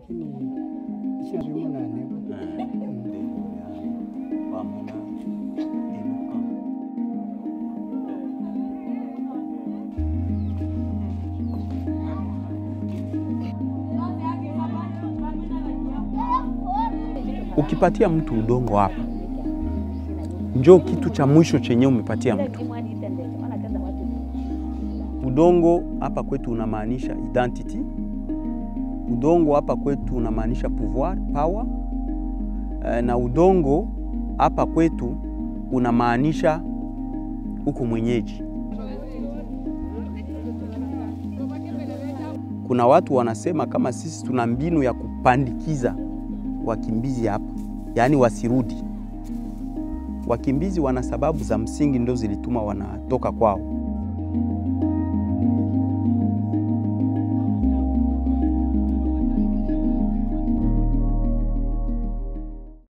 lakini ishazimu na nebo Ukipatia mtu udongo hapa, njoo kitu cha mwisho chenye umepatia mtu udongo. Hapa kwetu unamaanisha identity. Udongo hapa kwetu unamaanisha pouvoir, power. Eh, na udongo hapa kwetu unamaanisha huku mwenyeji. Kuna watu wanasema kama sisi tuna mbinu ya kupandikiza wakimbizi hapa, yaani wasirudi. Wakimbizi wana sababu za msingi ndo zilituma wanatoka kwao.